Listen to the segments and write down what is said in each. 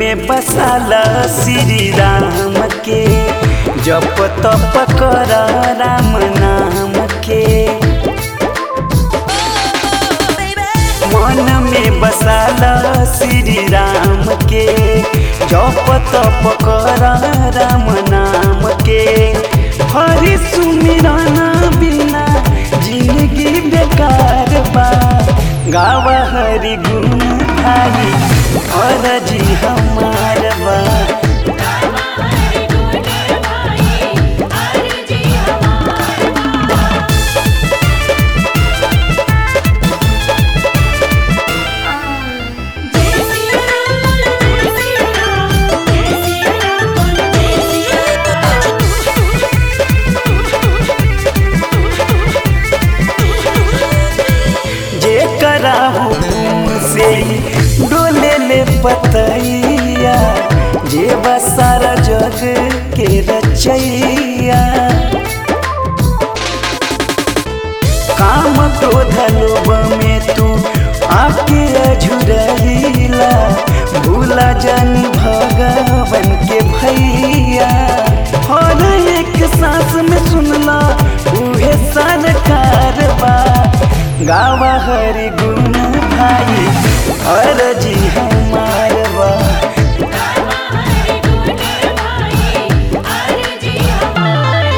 में बसाला श्री राम के जप तप कर राम नाम के मन में बसाला श्री राम के जप तप कर राम नाम के हरि सुमिरन बिना जिंदगी बेकार बा गावा हरि गुण भाई और जी हमार बा हरि गुण भाई अर्जी हमार जय सिया राम जय सिया राम जय सिया राम जय जे करा हुकुम से डोले ले पतैया जे बसारा जग के रचैया काम क्रोध लोभ में तू आके अझुरैला भूला जन भगवन के भैया हर एक सांस में सुनला उहे सरकार बा गावा हरि गुण भाई हर जी हमार बा हरि गुण भाई अर्जी हमार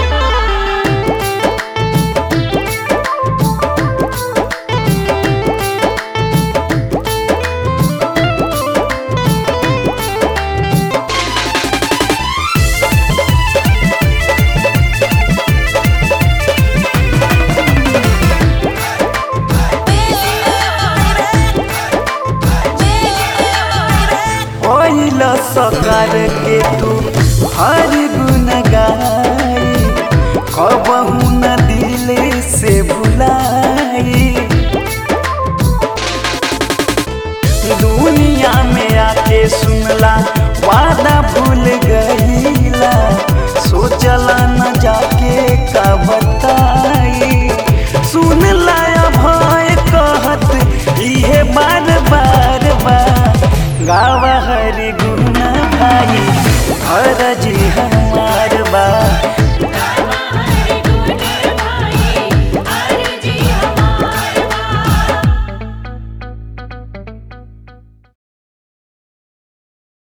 ओइल सकार के